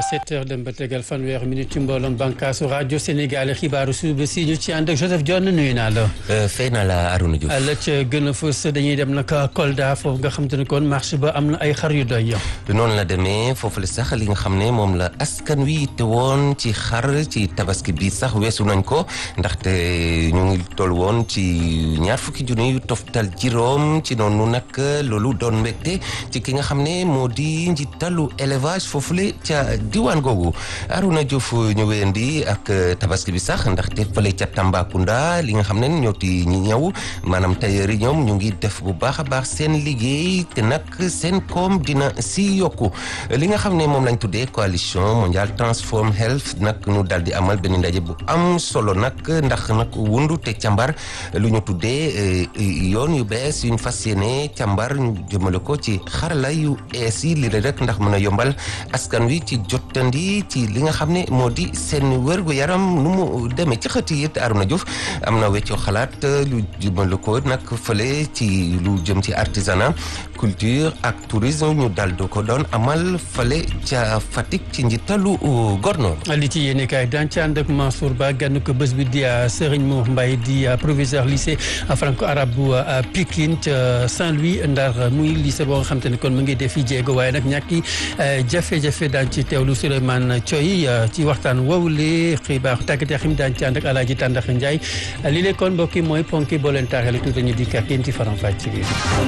7 heures dem ba tegal fanweer minute ci mbooloom bànkaasu rajo Sénégal xibaaru suba si ñu ci ànd ak Joseph Dione nuyu naa la. fay na la Arouna Diouf. la ca gën a fës dañuy dem nag Kolda foofu nga xam te ne kon marché ba am na ay xar yu doy. noonu la demee foofu la sax li nga xam ne moom la askan wi te woon ci xar ci tabaski bi sax weesu nañ ko ndaxte ñu ngi toll woon ci ñaar fukki junni yu toftal juróom ci noonu nag loolu doon mbégte ci ki nga xam ne moo di njiitalu élevage foofule ca diwaan googu Arouna Diouf ñu wéyandi ak tabaski bi sax ndaxte fële ca Tambacounda li nga xam ne ñoo ti ñi ñëw maanaam tailleur yi ñoom ñu ngi def bu baax a baax seen liggéey te nag seen koom dina si yokku li nga xam ne moom lañ tuddee coalition mondiale transform health nag ñu daal di amal benn ndaje bu am solo nag ndax nag wundu te càmbar lu ñu tuddee yoon yu bees yuñ fas yéene càmbar ñu jëmale ko ci xarala yu ees yi li rek ndax mën a yombal askan wi ci jottandi ci li nga xam ne moo di seen wérgu yaram nu mu demee ci xët yi it Arouna Diouf am na weccoo xalaat lu jëmale ko nag fële ci lu jëm ci artisanat culture ak tourisme ñu dal do ko doon amal fële ca Fatick ci njiitalu gorno li ci yéene kaay daan ci ànd ak Mansour Ba gann ko bés bi di Serigne Mour Mbaye di proviseur lycée franco arabe bu Pikine ca Saint-Louis Ndar muy lycée boo nga xam te ne kon mu ngi def fi jéego waaye nag ñàkki jafe-jafe daan ci teewlu Souleymane Thioy ci waxtaan woowule xibaar tàggat yaram daan ci ànd ak Alaaji Tàndax Njaay li leen kon mbokk yi mooy ponki boo leen taaxee tuuti ñu di kàr yéen ci faram fàcc bi.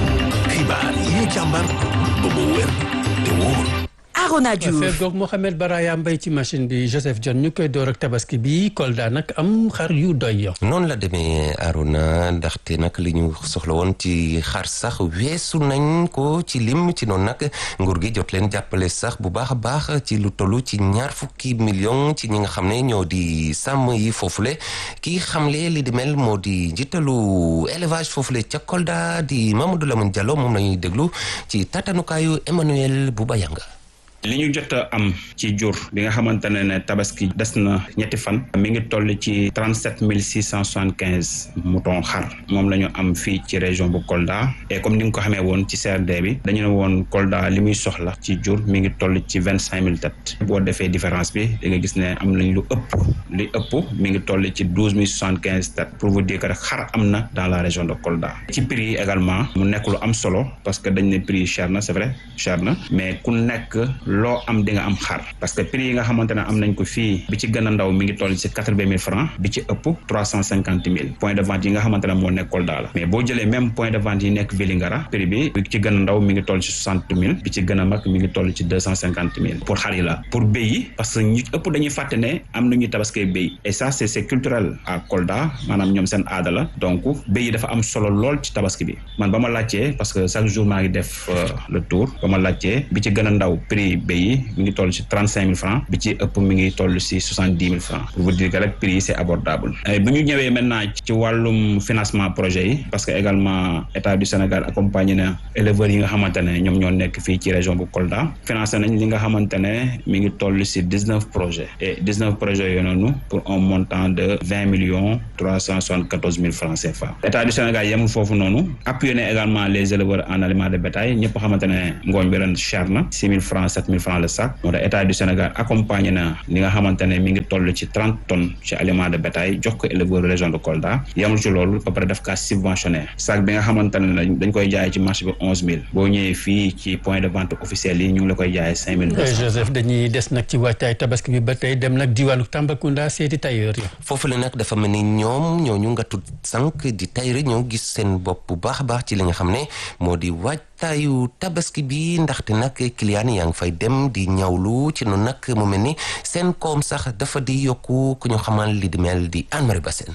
xibaar yi ñu càmbar ba mu wér te wóor. Arona Diouf fegoog Mohamed Baraya Mbay ci machine bi Joseph Dione ñu koy door ak tabaski bi Kolda nag am xar yu doy noonu la demee Arona ndaxte nag li ñu soxla woon ci xar sax weesu nañ ko ci lim ci noonu nag nguur gi jot leen jàppale sax bu baax a baax ci lu tollu ci ñaar fukki million ci ñi nga xam ne ñoo di sàmm yi foofule kii xamle li di mel moo di njiitalu élevage foofule ca Kolda di Mamadou Lamine Diallo moom la ñuy déglu ci tatanukaayu Emmanuel Boubayanga li ñu jot a am ci jur bi nga xamante ne ne tabaski des na ñetti fan mi ngi toll ci trente sept mille six cent soixante quinze mouton xar moom la ñu am fii ci région bu Kolda et comme ni nga ko xamee woon ci CRD bi dañu ne woon Kolda li muy soxla ci jur mi ngi toll ci vingt cinq mille têtes boo defee différence bi da nga gis ne am nañ lu ëpp li ëpp mi ngi toll ci douze mille soixante quinze têtes pour vous dire que rek xar am na dans la région de Kolda ci prix yi également mu nekk lu am solo parce que dañ ne prix yi cher na c'est vrai cher na mais ku nekk loo am di nga am xar parce que prix yi nga xamante ne am nañ ko fii bi ci gën a ndaw mi ngi toll ci quatre-vingt mille francs bi ci ëpp trois cent cinquante mille point de vente yi nga xamante ne moo nekk Kolda la mais boo jëlee même point de vente yi nekk Vélingara prix bi bi ci gën a ndaw mi ngi toll ci soixante mille bi ci gën a mag mi ngi toll ci deux cent cinquante mille pour xar yi la pour béy yi parce que ñu ëpp dañuy fàtte ne am nañuy tabaskee béy et ça c'est c'est culturel à Kolda maanaam ñoom seen aada la donc béy yi dafa am solo lool ci tabaski bi man ba ma laajtee parce que chaque jour maa ngi def le tour ba ma laajtee bi ci gën a ndaw prix béy yi mi ngi toll ci trente cinq mille francs bi ci ëpp mi ngi toll ci soixante dix mille francs pour vous dire que rek prix yi c'est abordable bu ñu ñëwee maintenant ci wàllum financement projet yi parce que également état du Sénégal accompagné na éleveurs yi nga xamante ne ñoom ñoo nekk fii ci région bu Kolda financé nañ li nga xamante ne mi ngi toll ci dix neuf projets et dix neuf projets yooyu noonu pour un montant de vingt millions trois cent soixante quatorze mille francs CFA état du Sénégal yemul foofu noonu appuyé na également les éleveurs en aliments de bétail ñëpp xamante ne ngooñ bi ren cher na six mille francs sept mille francs le sac moo tax état du Sénégal accompagné na li nga xamante ne mi ngi toll ci trente tonnes ci aliment de bétail jox ko éleveur région de Kolda yamul ci loolu ba pare def kaa subventionné sac bi nga xamante ne dañ koy jaay ci marché bi onze mille boo ñëwee fii ci point de vente officiel yi ñu ngi la koy jaayee cinq mille Joseph dañuy des nag ci waajtaay tabaski bi ba tey dem nag diwaanu Tambacounda seeti tailleur yi foofu la nag dafa mel ni ñoom ñooñu nga tudd sànq di tailleur ñoo gis seen bopp bu baax a baax ci li nga xam ne moo di waaj taayu tabaski bi ndaxte nag client yaa ngi fay dem di ñawlu ci noonu nag mu mel ni seen koom sax dafa di yokku ku ñu xamal li di mel di Anne Marie Bassène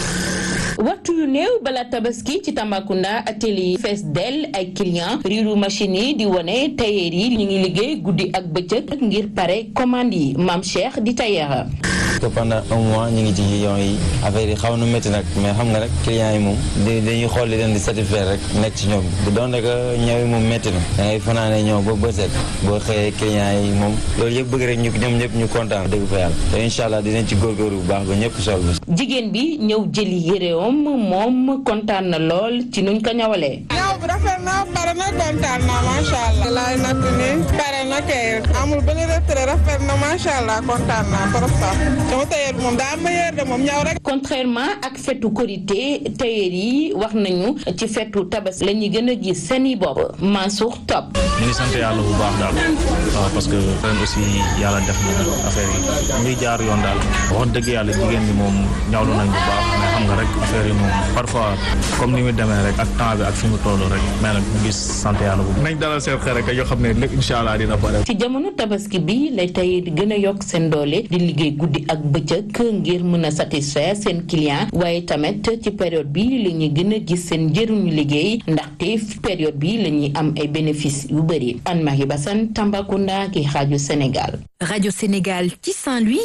waxtu yu néew bala tabaski ci Tambacounda atelier yi fees dell ay client riiru machine yi di wone tailleur yi ñu ngi liggéey guddi ak bëccëg ngir pare commande yi maam Cheikh di tailleur que pendant un mois ñu ngi ci yoon yi affaire yi xaw na métti nag mais xam nga rek clients yi moom dañuy xool li leen di satisfaire rek nekk ci ñoom bu doon rek ñëw yi moom métti na da ngay fanaane ñëw ba bëset boo xëyee clients yi moom loolu yëpp bëgg rek ñu ñoom ñëpp ñu kontaan dëgg fa yàlla te incha allah dinañ ci góorgóorlu bu baax ba ñëpp sol jigéen bi ñëw jëli yéreom moom kontaan na lool ci nuñ ko ñawalee boobu rafet na pare na kontaan na macha allah. laay natt nii pare na kay amul benn retrait rafet na macha allah kontaan naa trop sax sama tailleur bi moom daa am meilleur de moom ñaw rek. contrairement ak fetu korité tailleur yi wax nañu ci fetu tabas la ñuy gën a gis seen i bopp Mansour Top. ñu ngi sant yàlla bu baax daal waaw parce que ren aussi yàlla def na affaire yi ñuy jaar yoon daal wax dëgg yàlla jigéen ñi moom ñawlu nañ bu baax mais xam nga rek affaire yi moom parfois comme ni mu demee rek ak temps bi ak fi mu toll rek mais nag ñu ngi sant yàlla bu nañ dalal seen xel rek yoo xam ne lépp incha allah dina pare. ci jamono tabaski bi lay tey di gën a yokk seen doole di liggéey guddi ak bëccëg ngir mën a satisfaire seen client waaye tamit ci période bi la ñuy gën a gis seen njëriñu liggéey ndaxte période bi la ñuy am ay bénéfices yu bëri Anne-Marie Bassane Tambacounda ki rajo Sénégal. rajo Sénégal ci Saint-Louis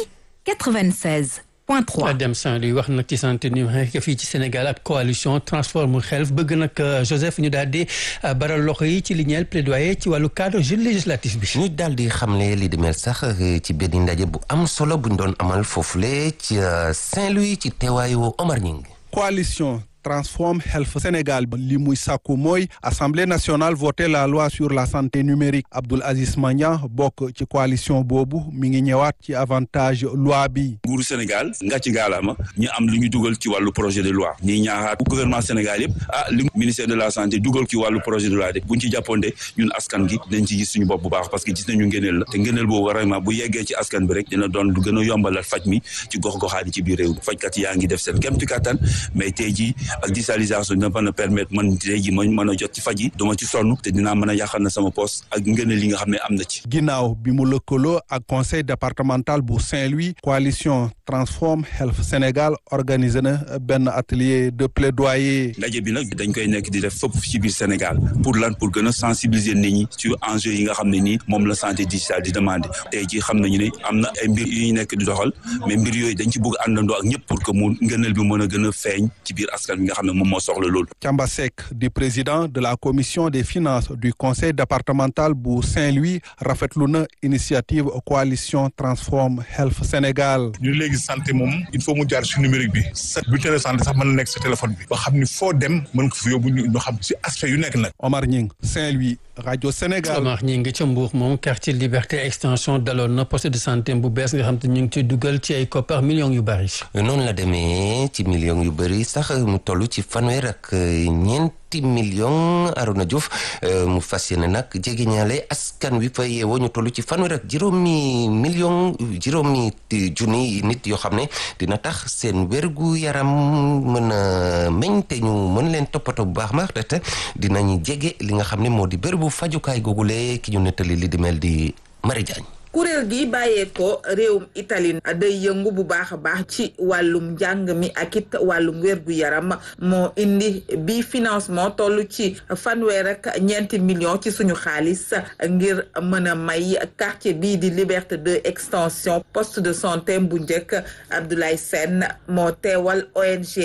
96. point 3 dem Saint-Louis wax nag ci santé numérique fii ci Sénégal ak coalition transforme health bëgg nag Joseph ñu daal di baral loxo yi ci li ñeel plaidoyer ci wàllu cadre jeune législatif bi. ñu daal di xamle li di mel sax ci benn ndaje bu am solo buñ doon amal foofule ci Saint-Louis ci teewaayu Omar Ñing coalition Transform Health Sénégal li muy sàkku mooy assemblée nationale voté la loi sur la santé numérique Abdoul Aziz Magnan bokk ci coalition boobu mi ngi ñëwaat ci avantage loi bi. nguuru Sénégal nga ci gaalaama ñu am lu ñu dugal ci wàllu projet de loi ñuy ñaaxaat gouvernement Sénégal yëpp ah li ministère de la santé dugal ci wàllu projet de loi de buñ ci jàppoonde ñun askan gi dañ ci gis suñu bopp bu baax parce que gis nañu ngëneel la te ngëneel boobu vraiment bu yeggee ci askan bi rek dina doon lu gën a yombalal faj mi ci gox-goxaan yi ci biir réew mi fajkat yaa ngi def seen kéem kattan mais tey jii ak digitalisation dina mën a permettre man tey jii ma mën a jot ci faj yi duma ci sonn te dinaa mën a yàqal na sama poste ak ngëneel li nga xam ne am na ci. ginnaaw bi mu lëkkaloo ak conseil départemental bu Saint-Louis coalition Transform Health Sénégal organisé na benn atelier de plaidoyer. ndaje bi nag dañ koy nekk di def fépp ci biir Sénégal pour lan pour gën a sensibiliser nit ñi sur enjeu yi nga xam ne nii moom la santé digitale di demandé tey jii xam nañu ne am na ay mbir yu ñu nekk di doxal mais mbir yooyu dañ ci bëgg àndandoo ak ñëpp pour que mu ngëneel bi mën a gën a feeñ ci biir askan bi nga xam ne moom moo soxla loolu. Thiamba Seck di président de la commission des finances du conseil départemental bu Saint-Louis rafetlu na initiative coalition Transform Health Sénégal. ñu léegi santé moom il faut mu jaar ci numérique bi sa bulletin de santé sax mën na nekk sa téléphone bi ba xam ni foo dem mën ko fi yóbbu ñu xam ci aspect yu nekk nag. Omar Ñing Saint-Louis rajo Sénégal. Omar Ñing ca Mbour moom quartier Liberté extension daloon na poste de santé bu bees nga xam te ñu ngi ci dugal ci ay koppar millions yu bari. noonu la demee ci millions yu bëri sax mu toll ci fanweer ak ñeenti millions Arona Diouf mu fas yéene nag jege ñaale askan wi fa yeewoo ñu toll ci fanweer ak juróomi millions juróomi junni nit yoo xam ne dina tax seen wérgu yaram mën a meñ te ñu mën leen toppatoo bu baax ma te dinañu jege li nga xam ne moo di bërëbu fajukaay googule ki ñu nettali li di mel di Marie Diagne kuréel gi bàyyeekoo réewum Italie day yëngu bu baax a baax ci wàllum njàng mi ak it wàllum wérgu yaram moo indi bi financement toll ci fanweer ak ñeenti millions ci suñu xaalis ngir mën a may quartier bii di Liberté 2 extension poste de santé bu njëkk Abdoulaye Sène moo teewal ONG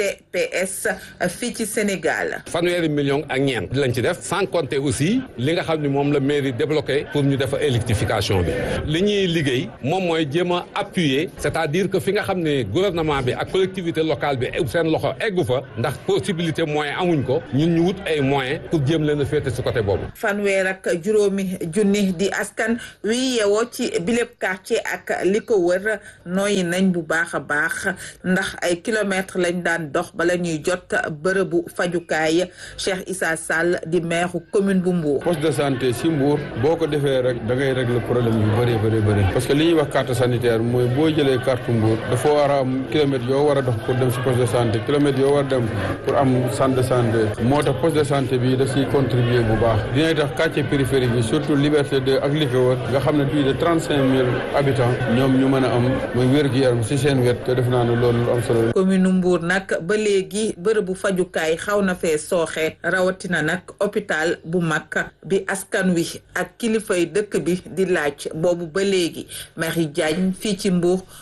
CPS fii ci Sénégal. fanweeri millions ak ñeent lañ ci def sans compter aussi li nga xam ni moom la mairie débloqué pour ñu def électrification bi. li ñuy liggéey moom mooy jéem a appuyer c'est-à-dire que fi nga xam ne gouvernement bi ak collectivité locale bi seen loxo eggu fa ndax possibilité moyen amuñ ko ñun ñu wut ay moyens pour jéem leen a féete si côté boobu. fanweer ak juróomi junni di askan wi yeewoo ci bileb quartier ak li ko wër nooyi nañ bu baax a baax ndax ay kilomètres lañ daan dox bala ñuy jot bërëbu fajukaay Cheikh Issa Sall di maire commune bu Mbour. poste de santé si Mbour boo ko defee rek da ngay régler problème yu bëri bëri bëri parce que li ñuy wax carte sanitaire mooy boo jëlee carte Mbour dafa war a am kilomètres yoo war a dox pour dem si poste de santé kilomètres yoo war a dem pour am centre de santé moo tax poste de santé bi da siy contribuer bu baax dinay tax quartier périphérique yi surtout liberté de ak li ko wër nga xam ne plus de trente cinq mille habitants ñoom ñu mën a am mooy wér-gu-yaram si seen wet te def naa ne loolu am solo commune Mbour nag ba léegi bërëbu fajukaay xaw na fee sooxe rawatina nag hôpital bu mag bi askan wi ak kilifay dëkk bi di laaj boobu ba léegi Marie Diagne fii ci Mbour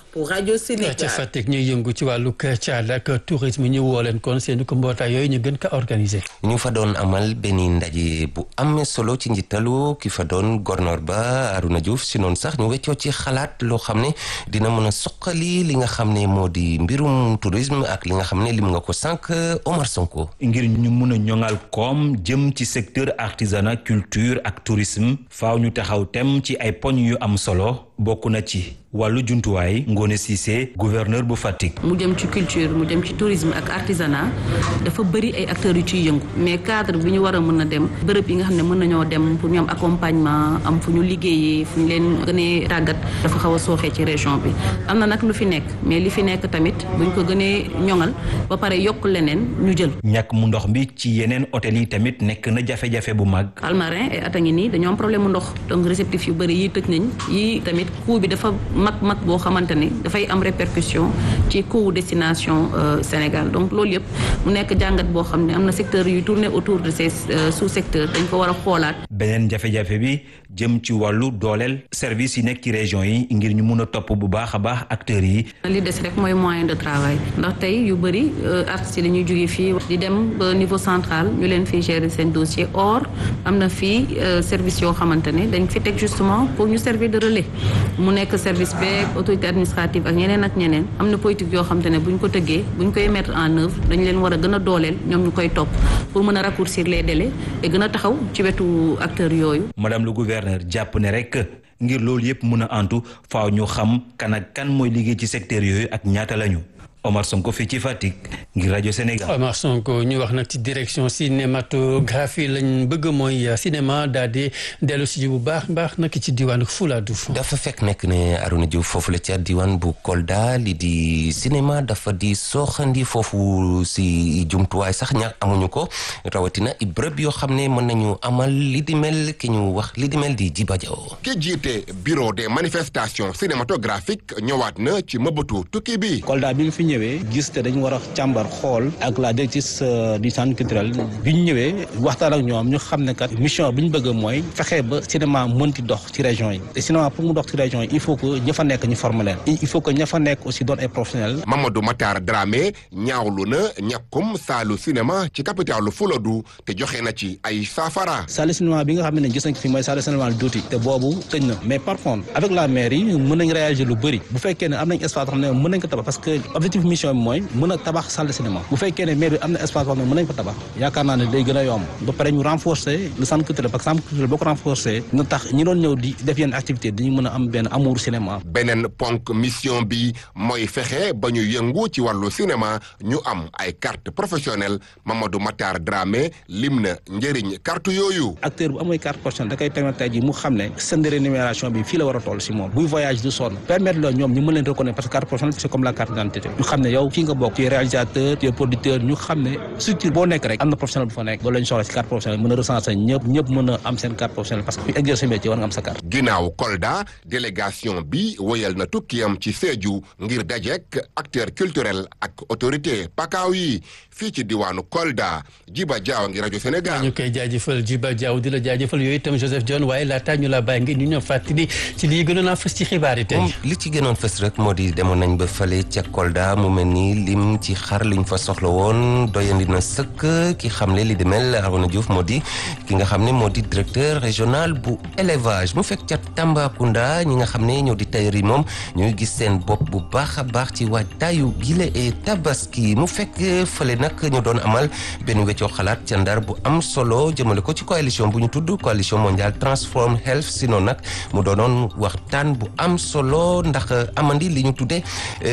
pour rajo Sénégal. ca Fatick ñuy yëngu ci wàllu caada ak tourisme ñu woo leen kon seen ko mbootaay yooyu ñu gën ko organiser. ñu fa doon amal benn ndaje bu am solo ci njiitalu ki fa doon gornoor ba Aruna Diouf si noonu sax ñu weccoo ci xalaat loo xam ne dina mën a suqali li nga xam ne moo di mbirum tourisme ak li nga xam ne lim nga ko sànq Omar Sonko. ngir ñu mun a ñoŋal koom jëm ci secteur artisanat culture ak tourisme faaw ñu taxaw tem ci ay poñ yu am solo bokk na ci wàllu jumtuwaay Ngone Cissé gouverneur bu Fatick. mu jëm ci culture mu jëm ci tourisme ak artisanat dafa bëri ay acteurs yu ciy yëngu mais cadre bi ñu war a mën a dem bërëb yi nga xam ne mën nañoo dem pour ñu am accompagnement am fu ñu liggéeyee fu ñu leen gënee tàggat dafa xaw a sooxee ci région bi am na nag lu fi nekk mais li fi nekk tamit buñ ko gënee ñoŋal ba pare yokk leneen ñu jël. ñàkk mu ndox bi ci yeneen hôtel yi tamit nekk na jafe-jafe bu mag. Palmarin ay at a ngi nii dañoo am problème mu ndox donc réceptif yu bëri yi tëj nañ yi tamit coût bi dafa mag mag boo xamante ni dafay am répercussion ci coût destination Sénégal donc loolu yëpp mu nekk jàngat boo xam ne am na secteur yu tourné autour de ces sous secteurs dañ ko war a xoolaat. beneen jafe-jafe bi jëm ci wàllu dooleel service yi nekk ci région yi ngir ñu mun a topp bu baax a baax acteurs yi. li des rek mooy moyen de travail ndax tey yu bëri artistes yi dañuy jóge fii di dem ba niveau central ñu leen fiy gérer seen dossier or am na fii service yoo xamante ne dañ fi teg justement pour ñu servir de relais mu nekk service beeg autorité administrative ak ñeneen ak ñeneen am na politique yoo xamante ne bu ñu ko tëggee bu ñu koy mettre en œuvre dañ leen war a gën a dooleel ñoom ñu koy topp pour mën a raccourcir les délais et gën a taxaw ci wetu acteurs yooyu. madame le gouverneur jàpp ne rek ngir loolu yëpp mun a antu faaw ñu xam kan ak kan mooy liggéey ci secteur yooyu ak ñaata lañu. Omar Sonko fii ci Fatick ngir rajo Sénégal. Omar Sonko ñu wax nag ci direction cinématographie lañ bëgg mooy cinéma daal di dellu si bu baax baax nag ci diwaanu Fuladu. dafa fekk nekk ne Aruna Diouf foofu la ca diwaan bu Kolda li di cinéma dafa di sooxandi foofu si jumtuwaay sax ñaar amuñu ko rawatina i bërëb yoo xam ne mën nañu amal li di mel ki ñu wax li di mel di Jiba Jaw ki jiite bureau des manifestations cinématographiques ñëwaat na ci mëbatu tukki bi. Kolda bi fi ñëwee gis te dañu war a càmbar xool ak la directrice du centre culturel bi ñu ñëwee waxtaan ak ñoom ñu xam ne kat mission bi ñu bëgg mooy fexe ba cinéma mënti dox ci région yi te cinéma pour mu dox ci région yi il faut que ña fa nekk ñu former leen il faut que ña fa nekk aussi doon ay professionnels. Mamadou Matar Dramé ñaawlu na ñàkkum saalu cinéma ci capitalu Fuladu te joxe na ci ay saafara. salle cinéma bi nga xam ne gis nañ ko fi mooy salle cinéma Douti te boobu tëj na mais par contre avec la mairie mën nañ réagir lu bëri bu fekkee ne am nañ espace xam ne mën nañ ko tabax parce que objectif mission bi mooy mën a tabax salle de cinéma bu fekkee ne maire bi am na espace boo xam ne mën nañ ko tabax yaakaar naa ne day gën a yomb ba pare ñu renforcer le centre culturel parce que centre culturel boo ko renforcer na tax ñi doon ñëw di def yenn activité dañu mën a am benn amour cinéma beneen ponk mission bi mooy fexe ba ñu yëngu ci wàllu cinéma ñu am ay carte professionnelle Mamadou Matar Dramé lim na njëriñ carte yooyu acteur bu amooy carte professionnelle da koy permettre tey ji mu xam ne seen rémunération bi fii la war a toll si moom buy voyage du sonn permettre la ñoom ñu mën leen reconnaître parce que carte professionnelle c'est comme la carte d'identité ñu xam ne yow fii nga bokk ci réalisateur ci producteur ñu xam ne structure boo nekk rek am na professionnel bu fa nekk loolu lañ soxla si carte professionnelle mën a recenser ñëpp ñëpp mën a am seen carte professionnelle parce que ku exercer métier war nga am sa carte ginnaaw Kolda délégation bi woyal na tukkiyam ci Sédhiou ngir dajek acteur culturel ak autorité pakaaw yi fii ci diwaanu Kolda Jiba Jaaw ngi rajo Sénégal ñu koy jaajëfal Jiba Jaaw di la jaajëfal yooyu itam Joseph John waaye laataa ñu la bàyyi ngi ñu ñëw fàttali ci lii gënoon a fës ci xibaar yi tey li ci gënoon fës rek moo di demoon nañ ba fale ca Kolda mu mel ni lim ci xar liñ fa soxla woon doyandi na sëkk ki xamle li di mel Arona Diouf moo di ki nga xam ne moo di directeur régional bu élevage mu fekk ca Tambacounda ñi nga xam ne ñoo di tailleur yi moom ñuy gis seen bopp bu baax a baax ci waajtaayu gile et tabaski mu fekk fële nag ñu doon amal benn weccoo xalaat ca ndar bu am solo jëmale ko ci coalition bu ñu tudd coalition mondiale transform health si noonu nag mu doonoon waxtaan bu am solo ndax amandi li ñu tuddee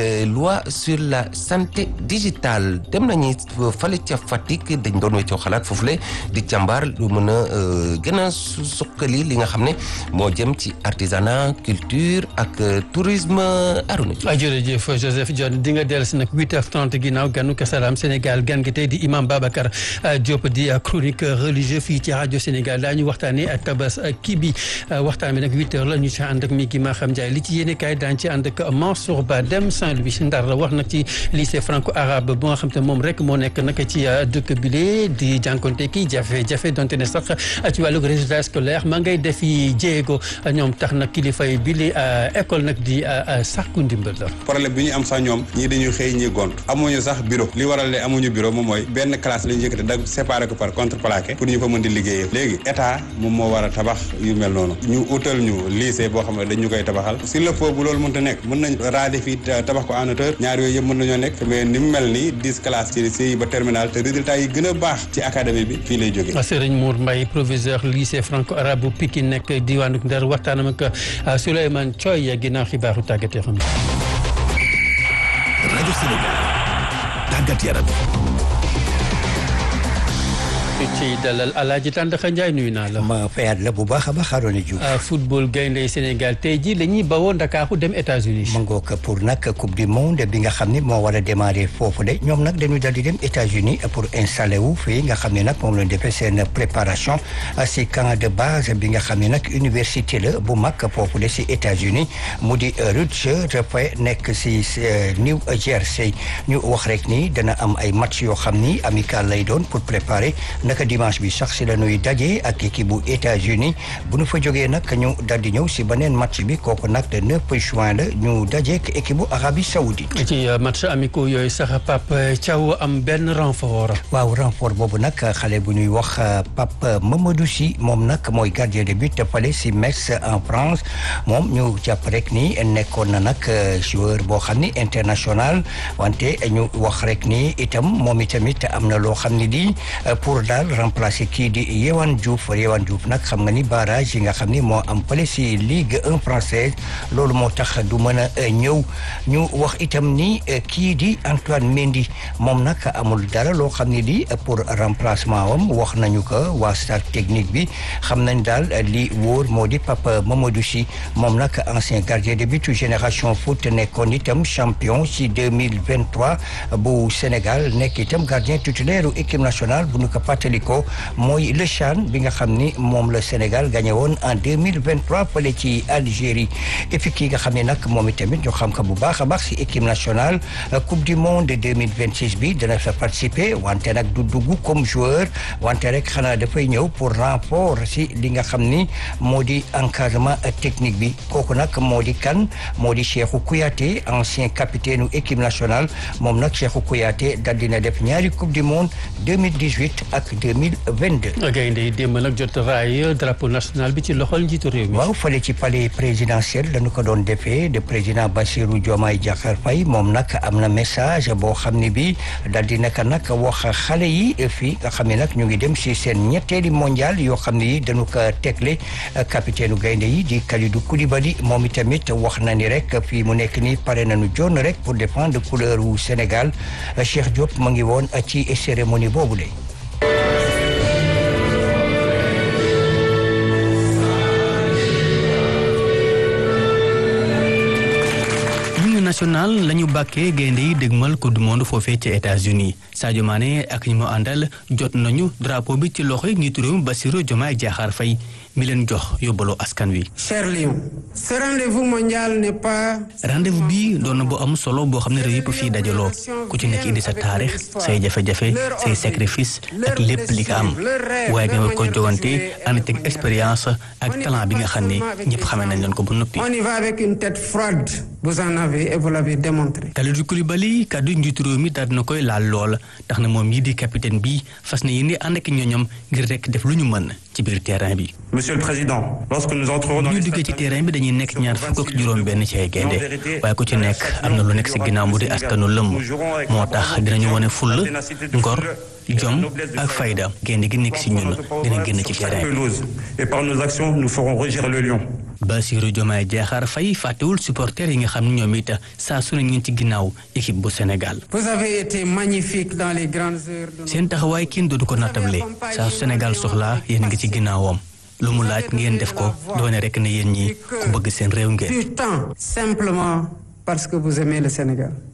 loi sur la santé digitale dem nañu fale ca Fatick dañ doon weccoo xalaat foofule di càmbar lu mën a gën a suqali li nga xam ne moo jëm ci artisanat culture ak tourisme aruna waaw jërëjëf Joseph John di nga dellu si nag 8h30 ginnaaw ganu Kasalaam Sénégal gan gi tey di imam Babacar Diop di chroniqueur religieux fii ci rajo Sénégal daañu waxtaanee ak tabas kii bi waxtaan bi nag 8h la ñu ci ànd ak mi gi ma xam Ndiaye li ci yéene kaay daañu ci ànd ak Mansour Ba dem Saint-Louis Ndar la wax nag nag ci lycée franco arabe bu nga xam te moom rek moo nekk nag ci dëkk bile di jànkonte ki jafe-jafe donte ne sax ci wàllug résultat scolaire maa ngay defi jéego ñoom tax nag kilifa yi bile école nag di sàkku ndimbal la. problème bi ñu am sax ñoom ñii dañuy xëy ñi gont amuñu sax bureau li waral ne amuñu bureau moom mooy benn classe la ñu yëkkate da séparé ko par contreplaqué pour ñu fa mën di liggéeyee léegi état moom moo war a tabax yu mel noonu ñu utal ñu lycée boo xam ne dañu koy tabaxal s'il le faut bu loolu mënta nekk mën nañ raade fii tabax ko en hauteur ñaar yooyu yëpp mën nañoo nekk mais ni mu mel ni dix classes ci lycée yi ba terminal te résultat yi gën a baax ci académie bi fii lay jógee Serigne Mour Mbaye proviseur lycée franco arabe bu Pikine nekk diwaanu Ndar waxtaanam ak Souleymane Thioy ginnaaw xibaaru tàggat yoo xam ne rajo Sénégal tàggat yaram ci dalal Alaaji Tàndaxa Njaay nuyu naa la. ma fayaat la bu baax a baax Arona Diouf. football gaynde Sénégal tey jii la ñuy bawoo Ndakaaru dem États-Unis ma ngoog pour nag coupe du monde bi nga xam ne moo war a démarrer foofu de ñoom nag dañu dal di dem États-Unis pour installer wu fii nga xam ne nag moom lañ defee seen préparation si camp de base bi nga xam ne nag université la bu mag foofu de si États-Unis mu di Rutgers dafay nekk si New Jersey ñu wax rek ni dana am ay match yoo xam ni amical lay doon pour préparer. naka dimanche bi sax si la ñuy daje ak équipe bu États-Unis bu ñu fa jógee nag ñu dal di ñëw si beneen match bi kooku nag le 9 juin la ñu daje ak équipe bu Arabie Saoudite. ci match amicaux yooyu sax Pape Thiaw am benn renfort. waaw renfort boobu nag xale bu ñuy wax Pape Mamadou Sy moom nag mooy gardien de but fale si Metz en France moom ñu jàpp rek ni nekkoon na nag joueur boo xam ni international wante ñu wax rek ni itam moom itamit am na loo xam ni di pour daal remplacer kii di Yewan Diouf Yewan Diouf nag xam nga ni barrage yi nga xam ni moo am fële si Ligue 1 française loolu moo tax du mën a ñëw ñu wax itam ni kii di Antoine Mendy moom nag amul dara loo xam ni di pour remplacement wam wax nañu ko waa staff technique bi xam nañ daal li wóor moo di Papa Mamadou Sy moom nag ancien gardien de but génération foot nekkoon itam champion si 2023 bu Sénégal nekk itam gardien titulaire équipe nationale bu ñu ko fàttalikoo mooy le CHAN bi nga xam ni moom la Sénégal gagné woon en 2023 fële ci Algérie et puis kii nga xam ne nag moom itamit ñu xam ko bu baax a baax si équipe nationale coupe du monde 2026 bi dana fa participer wante nag du dugg comme joueur wante rek xanaa dafay ñëw pour renfort si li nga xam ni moo di encadrement technique bi kooku nag moo di kan moo di Cheikhou Kouyaté ancien capitaine u équipe nationale moom nag Cheikhou Kouyaté dal dina def ñaari coupe du monde 2018 ak 2022. gaynde yi démb nag jot raay drapeau national bi ci loxol njiitu réew mi. waaw fële ci palais présidentiel dañu ko doon defee de président Bassirou Diomaye Diakhar Faye moom nag am na message boo xam ne bi dal di naka nag wax xale yi fii nga xam ne nag ñu ngi dem si seen ñetteeli mondial yoo xam ne yi dañu ko tegle capitaine u gaynde yi di Kalidou Koulibaly moom itamit wax na ni rek fii mu nekk ni pare nañu jonn rek pour défendre couleur wu Sénégal Cheikh Diop mu ngi woon ci cérémonie boobu la national la ñu bàkkee gaynde yi dégmal coupe du monde foofee ci États-Unis Sadio Mané ak ñi mu àndal jot nañu drapeau bi ci loxoy njiitu réew mi Bassirou Diomaye Diakhar Faye mi leen jox yóbbaloo askan wi. cher Lion ce rendez-vous mondial n'est pas. rendez-vous bii doon na bu am solo boo xam ne réew yëpp fii dajaloo ku ci nekk indi sa taarix say jafe-jafe say sacrifice ak lépp li nga am waaye nga ko jogante ànd teg expérience ak talent bi nga xam ne ñëpp xamee nañ leen ko ba noppi. on y va avec une tête froide vous en avez et vous l'avez démontré. Kalidou Koulibaly kaddu njiitu réew mi daal dina koy laal lool tax na moom yi di capitaine bi fas na yéene ànd ak ñoñom ngir rek def lu ñu mën ci biir terrain bi. Monsieur le Président, lorsque nous entrerons dans ñu duggee ci terrain bi dañuy nekk ñaar fukk ak juróom benn ci ay gaynde waaye ku ci nekk am na lu nekk si ginnaaw mu di askanu lëmm moo tax dinañu wane fulla ngor jom ak fayda gaynde gi nekk si ñun dina génn ci terrain bi. et par nos actions nous ferons rugir le lion. Bassirou Diomaye Diakhar Faye fàttewul supporters yi nga xam ne ñoom it saa su ne ñu ci ginnaaw équipe bu Sénégal. vous avez été magnifique dans les grandes heures de. seen taxawaay kenn dootu ko nattable saa su Sénégal soxlaa yéen ngi ci ginnaawam. lu mu laaj ngeen def ko doone rek ne yéen ñi ku bëgg seen réew ngeen. du temps simplement parce que vous aimez le Sénégal.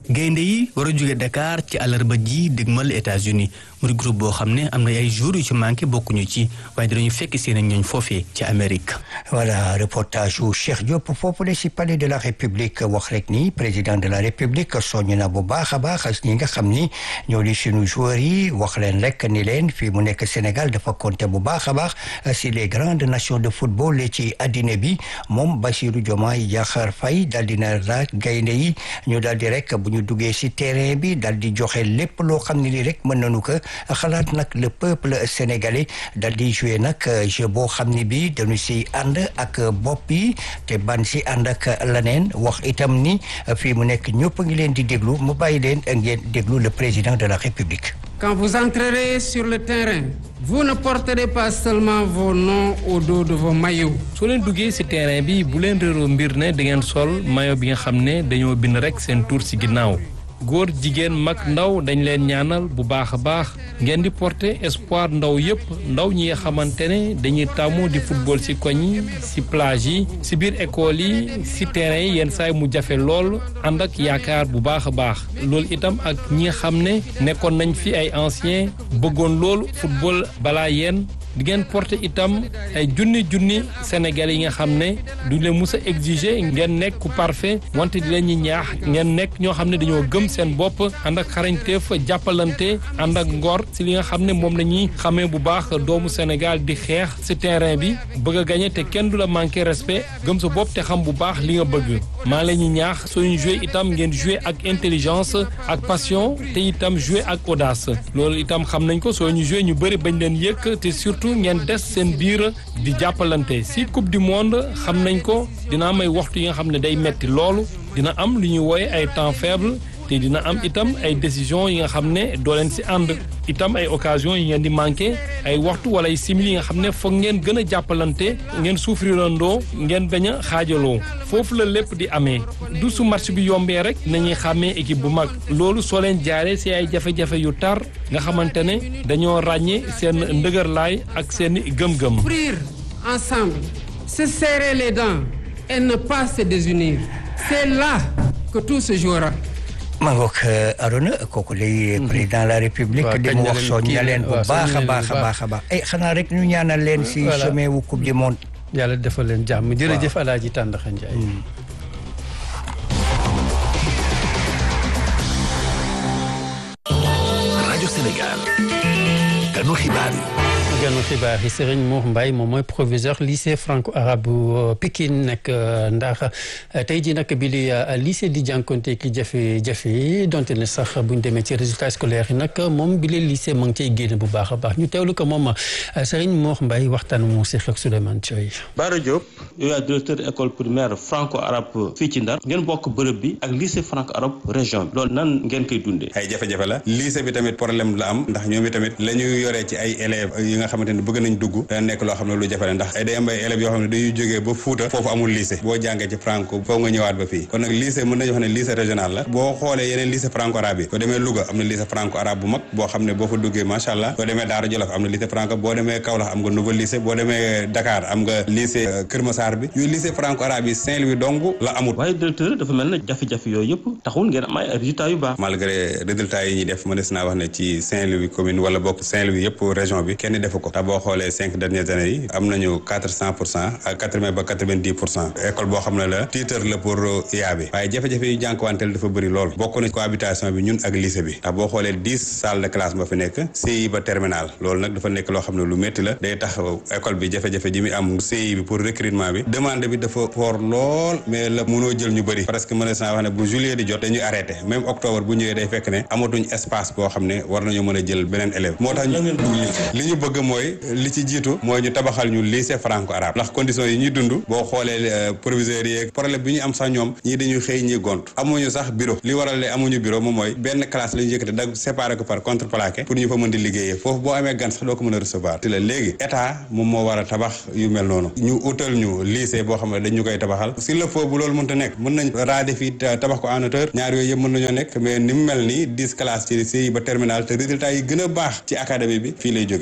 gaynde yi war a jóge Dakar ci àllarba ji dégmal États-Unis mu di groupe boo xam ne am na ay jours yu ci manqué bokkuñu ci waaye dinañu fekk seen ñooñ foofee ci Amérique. voilà reportage yu Cheikh Diop foofu la si palais de la République wax rek ni président de la République soññ na bu baax a baax ñi nga xam ni ñoo di suñu joueurs yi wax leen rek ni leen fii mu nekk Sénégal dafa compter bu baax a baax si les grandes nations de football ci addina bi moom Bassirou Diomaye Diakhar Faye daal dina laaj gaynde yi ñu daal di rek bu ñu duggee si terrain bi daal di joxe lépp loo xam ne lii rek mën nañu ko xalaat nag le peuple sénégalais daal di jouer nag jeu boo xam ne bi dañu si ànd ak bopp yi te ban si ànd ak leneen wax itam ni fii mu nekk ñëpp ngi leen di déglu mu bàyyi leen ngeen déglu le président de la République. Quand vous entrerez sur le terrain, vous ne porterez pas seulement vos noms au dos de vos maillots. soo leen duggee ci terrain bi bu leen réeroo mbir ne da ngeen sol maillot bi nga xam ne dañoo bind rekk seen tur ci ginnaaw góor jigéen mag ndaw dañ leen ñaanal bu baax a baax ngeen di porter espoir ndaw yépp ndaw ñi nga xamante ne dañuy tàmmu di football ci koñ yi ci plage yi ci biir école yi ci terrain yi yenn saay mu jafe lool ànd ak yaakaar bu baax a baax loolu itam ak ñi nga xam ne nekkoon nañ fi ay anciens bëggoon loolu football balaa yéen di ngeen porter itam ay junni junni Sénégalais yi nga xam ne du leen mus a exiger ngeen nekk ku parfait wante di leen ñi ñaax ngeen nekk ñoo xam ne dañoo gëm seen bopp ànd ak xarañteef jàppalante ànd ak ngor si li nga xam ne moom la ñuy xamee bu baax doomu Sénégal di xeex si terrain bi bëgg a gagné te kenn du la manqué respect gëm sa bopp te xam bu baax li nga bëgg maa la ñuy ñaax sooñu joué itam ngeen joué ak intelligence ak passion te itam joué ak audace loolu itam xam nañ ko soo ñu joué ñu bëri bañ leen yëkk te surtout ngeen des seen biir di jàppalante si coupe du monde xam nañ ko dina am ay waxtu yi nga xam ne day metti loolu dina am lu ñuy wooye ay temps faible te dina am itam ay décision yi nga xam ne doo leen si ànd itam ay occasion yi ngeen di manqué ay waxtu wala ay simili yi nga xam ne foog ngeen gën a jàppalante ngeen souffrirandoo ngeen bañ a xaajaloo foofu la lépp di amee du su match bi yombee rek nañuy xàmmee équipe bu mag loolu soo leen jaaree si ay jafe-jafe yu tar nga xamante ne dañoo ràññee seen ndëgërlaay ak seen gëm-gëm. Souffrir ensemble, se serrer les dents et ne pas se désunir. C'est là que tout se jouera. maa ngoog Arona kooku lay président de la république di mu wax soñ na leen bu baax a baax a baax a baax ay xanaa rek ñu ñaanal leen si chemin wu coupe du monde yàlla defal leen jàmm jërëjëf Alaaji Tàndaxa Njaay rajo Sénégal ganu xibaar yi ganu xibaar yi Serigne Mour Mbaye moom mooy proviseur lycée franco-arabe bu Pikine nekk ndax tey jii nag bi li lycée di jànkonte ki jafe-jafe yi donte ne sax buñ demee ci résultat scolaire yi nag moom bi li lycée ma ngi cay génn bu baax a baax ñu teewlu ko moom Serigne Mour Mbaye waxtaan mu si ak Souleymane Thioy. Bara Diop yow yaay directeur école primaire franco-arabe fii ci Ndar ngeen bokk bërëb bi ak lycée franco-arabe région bi loolu nan ngeen koy dundee. ay jafe-jafe la lycée bi tamit problème la am ndax ñoom tamit la ñu yoree ci ay élèves yi nga xamante ne bëgg nañ dugg dana nekk loo xam ne lu jafe la ndax ay day am ay élèves yoo xam ne dañuy jógee ba Fuuta foofu amul lycée boo jàngee ci franco foofu nga ñëwaat ba fii kon nag lycée mën nañu wax ne lycée régional la boo xoolee yeneen lycée franco arabe yi boo demee Louga am na lycée franco arabe bu mag boo xam ne boo fa duggee macha allah boo demee Daara Jolof am na lycée franco boo demee Kaolack am nga nouveau lycée boo demee Dakar am nga lycée Kër Massar bi yooyu lycée franco arabe yi Saint-Louis dong la amul waaye directeur dafa mel ne jafe-jafe yooyu yëpp taxul ngeen am ay résultats yu baax malgré résultats yi ñuy def mënees naa wax ne ci Saint-Louis commune wala bokk Saint-Louis yëpp région bi kenn defu ko boo xoolee cinq dernières années yi am nañu quatre cent pour cent ak quatre vingt ba quatre vingt dix pour cent école boo xam ne la titre la pour yaa bi waaye jafe-jafe yu jànkuwanteel dafa bëri lool bokk na cohabitation bi ñun ak lycée bi ndax boo xoolee dix salles de classe ba fi nekk CI ba terminal loolu nag dafa nekk loo xam ne lu métti la day tax école bi jafe-jafe ji muy am CI bi pour recrutement bi demande bi dafa fort lool mais la mënoo jël ñu bëri parce que mën naa wax ne bu juillet di jot dañuy arrêté même octobre bu ñëwee day fekk ne amatuñ espace boo xam ne war nañoo mën a jël beneen élève moo tax li ñu bëgg mooy li ci jiitu mooy ñu tabaxal ñu lycée franco arabe ndax conditions yi ñuy dund boo xoolee proviseurs yi problème bi ñu am sax ñoom ñii dañuy xëy ñi gont amuñu sax bureau li waral le amuñu bureau moom mooy benn classe la ñu yëkkate dag séparé ko par contreplaqué pour ñu fa mën di liggéeyee foofu boo amee gan sax doo ko mën a recevoir te la léegi état moom moo war a tabax yu mel noonu ñu utal ñu lycée boo xam ne dañ ñu koy tabaxal s'il le faut bu loolu mënta nekk mën nañ raade fii tabax ko en hauteur ñaar yooyu yëpp mën nañoo nekk mais ni mu mel nii dix classes ci CI ba terminal te résultat yi gën a baax ci académie bi fii lay jógee ci effectif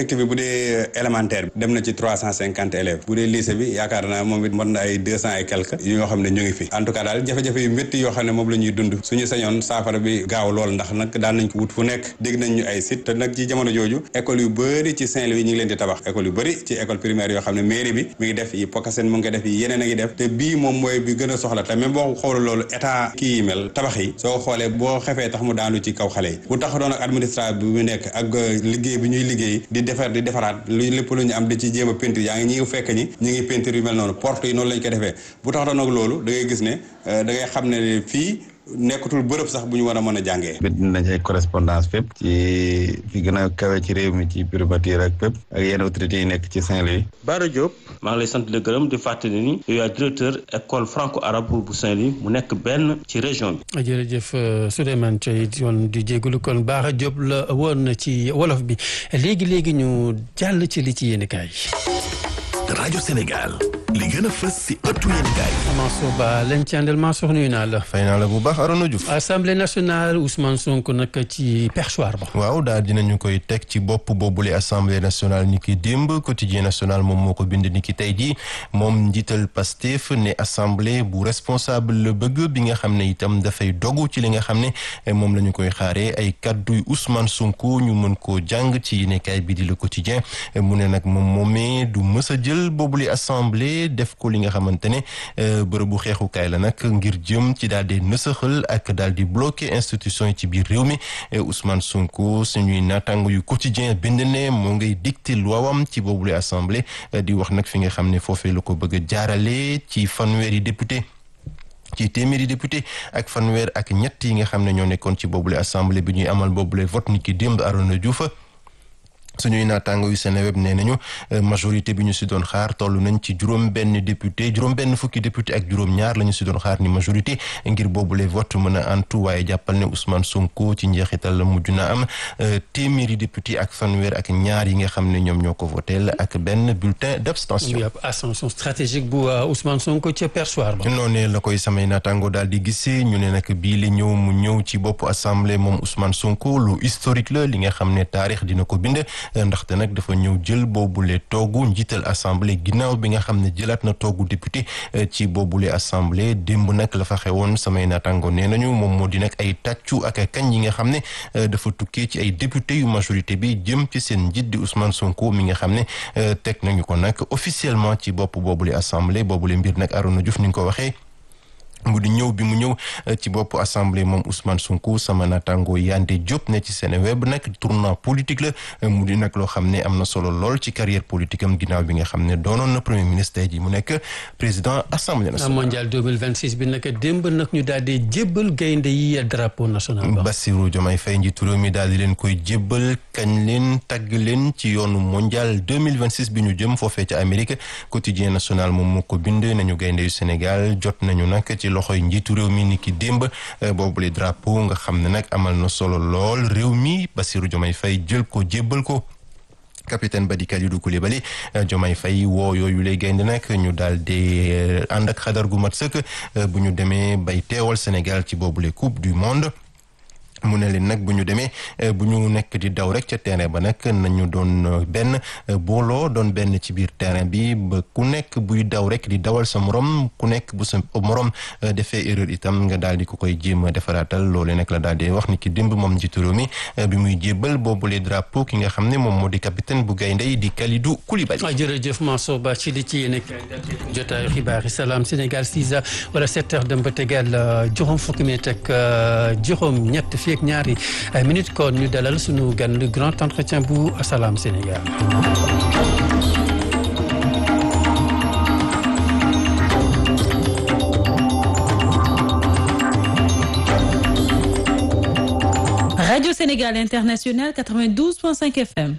effectif bi bu dee élémentaire bi dem na ci trois cent cinquante élèves bu dee lycée bi yaakaar naa moom it mot na ay deux cent et quelques yoo xam ne ñu ngi fi en tout cas daal jafe-jafe yu métti yoo xam ne moom la ñuy dund suñu sañoon saafara bi gaaw lool ndax nag daan nañ ko wut fu nekk dégg nañ ñu ay site te nag ci jamono jooju école yu bëri ci Saint-Louis ñu ngi leen di tabax école yu bëri ci école primaire yoo xam ne mairie bi mi ngi def yi Pokasen mu ngi def yi yeneen a ngi def te bii moom mooy bi gën a soxla te même boo xool loolu état kii yi mel tabax yi soo xoolee boo xefee tax mu daanu ci kaw xale yi bu tax doon ak administration bi mu nekk ak liggéey bi ñuy liggéey di defar di defaraat lu lépp lu ñu am di ci jéem a peinture yaa ngi ñi fekk ñi ñi ngi peinture yu mel noonu porte yi noonu lañ ko defee bu tax doon ak loolu da ngay gis ne da ngay xam ne fii nekkatul bërëb sax bu ñu war a mën a jàngee. bind nañ ay correspondance fépp ci fi gën a kawe ci réew mi ci primature ak fépp ak yenn autorités yi nekk ci Saint-Louis. Bara Diop maa ngi lay sant di gërëm di fàttali ni yow yaay directeur école franco-arabe bu Saint-Louis mu nekk benn ci région bi. jërëjëf Souleymane Thioye yoon di jégalu kon Bara Diop la woon ci wolof bi léegi léegi ñu jàll ci li ci yéen kaay rajo Sénégal li gën a fës si ëttu yéenekaay Mansour Ba leen ci àndal Mansour nuyu naa la fay naa la bu baax Arona Diouf assemblée nationale Ousmane Sonko nag ci perchoir ba waaw daal dinañu koy teg ci bopp boobule assemblée nationale ni ki démb quotidien national moom moo ko bind ni ki tey jii moom njiital Pastef ne assemblée bu responsable la bëgg bi nga xam ne itam dafay dogu ci li nga xam ne moom la ñu koy xaaree ay kadduy Ousmane Sonko ñu mën koo jàng ci yéenekaay bi di le quotidien mu ne nag moom moomee du mës a jël boobule assemblée def ko li nga xamante ne bërëbu xeexukaay la nag ngir jëm ci daal di nësaxal ak daal di bloquer institution yi ci biir réew mi Ousmane Sonko suñuy naataango yu quotidien bind ne moo ngay dicté luwaawam ci boobule assemblée di wax nag fi nga xam ne foofee la ko bëgg a jaarale ci fanweeri député ci téeméeri député ak fanweer ak ñett yi nga xam ne ñoo nekkoon ci boobule assemblée bi ñuy amal boobule vote ni ki démb Arona Diouf suñuy naataango yu Seneweb nee nañu majorité bi ñu si doon xaar toll nañ ci juróom benn député juróom benn fukki député ak juróom ñaar la ñu si doon xaar ni majorité ngir boobule vote mën a antu waaye jàppal ne Ousmane Sonko ci njeexital la mujj na am téeméeri député ak fanweer ak ñaar yi nga xam ne ñoom ñoo ko voteel ak benn bulletin d'abstention. ascension stratégique bu Ousmane Sonko ca perchoir ba. noonee la koy samay naataango daal di gisee ñu ne nag bii li ñëw mu ñëw ci bopp assemblée moom Ousmane Sonko lu historique la li nga xam ne taarix dina ko bind. ndaxte nag dafa ñëw jël boobule toogu njiital assemblée ginnaaw bi nga xam ne jëlaat na toogu député ci boobule assemblée démb nag la fa xewoon samay naataango nee nañu moom moo di nag ay tàccu ak kañ yi nga xam ne dafa tukkee ci ay député yu majorité bi jëm ci seen njiit di Ousmane Sonko mi nga xam ne teg nañu ko nag officiellement ci bopp boobule assemblée boobule mbir nag Arona Diouf ni nga ko waxee. mu di ñëw bi mu ñëw ci bopp assemblée moom Ousmane Sonko sama naataango Yande Diop ne ci Seneweb nag tournant politique la mu di nag loo xam ne am na solo lool ci carrière politique am ginnaaw bi nga xam ne doonoon na premier ministre ji mu nekk président assemblée nationale. mondial 2026 bi nag démb nag ñu daal di jébbal gaynde yi drapeau national ba. Bassirou Diomaye Faye njiitu réew mi daal di leen koy jébbal kañ leen tagg leen ci yoonu mondial 2026 bi ñu jëm foofee ca Amérique quotidien national moom moo ko bind nañu gaynde yu Sénégal jot nañu nag ci loxoy njiitu réew mi ni ki démb boobule drapeau nga xam ne nag amal na solo lool réew mi Bassirou Diomaye Faye jël ko jébbal ko capitaine Badi Kalidou Koulibaly Diomaye Faye woo yooyu lay gaynde nag ñu daal di ànd ak xadar gu mat sëkk bu ñu demee bay teewal Sénégal ci boobule coupe du monde mu ne leen nag bu ñu demee bu ñu nekk di daw rek ca terrain ba nag nañu doon benn booloo doon benn ci biir terrain bi ba ku nekk buy daw rek di dawal sa morom ku nekk bu sa morom defee erreur itam nga daal di ko koy jéem a defaraatal loole nag la daal di wax ni ki démb moom njiitu réew mi bi muy jébbal boobule drapeau ki nga xam ne moom moo di capitaine bu gaynde yi di Kalidou Koulibaly. jërëjëf Mansour Ba ci li ci yéen jotaayu xibaar yi salaam Sénégal 6 heures wala 7 heures dem ba tegal juróom fukki minute ak juróom ñett fii ak ñaari minute kon ñu dalal suñu gan le grand entretien bu Salam Sénégal. Radio Sénégal International 92.5 FM.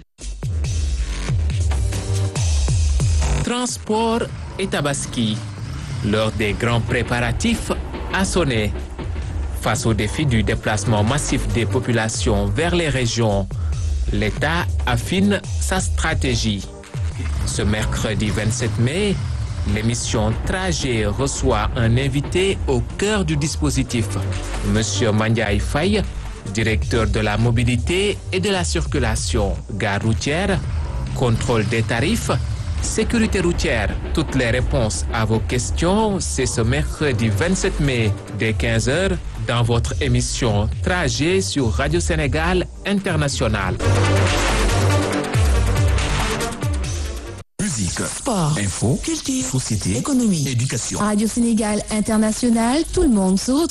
Transport et Tabaski. L'heure des grands préparatifs a sonné. Face au défi du déplacement massif des populations vers les régions, l'État affine sa stratégie. Ce mercredi 27 mai, l'émission Trajet reçoit un invité au cœur du dispositif, Monsieur Mandiaï Faye, directeur de la mobilité et de la circulation gare routière, contrôle des tarifs, sécurité routière. Toutes les réponses à vos questions, c'est ce mercredi 27 mai dès 15h dans votre émission Trajet sur Radio Sénégal International. Musique, sport, info, culture, société, économie, éducation. Radio Sénégal International, tout le monde se retrouve.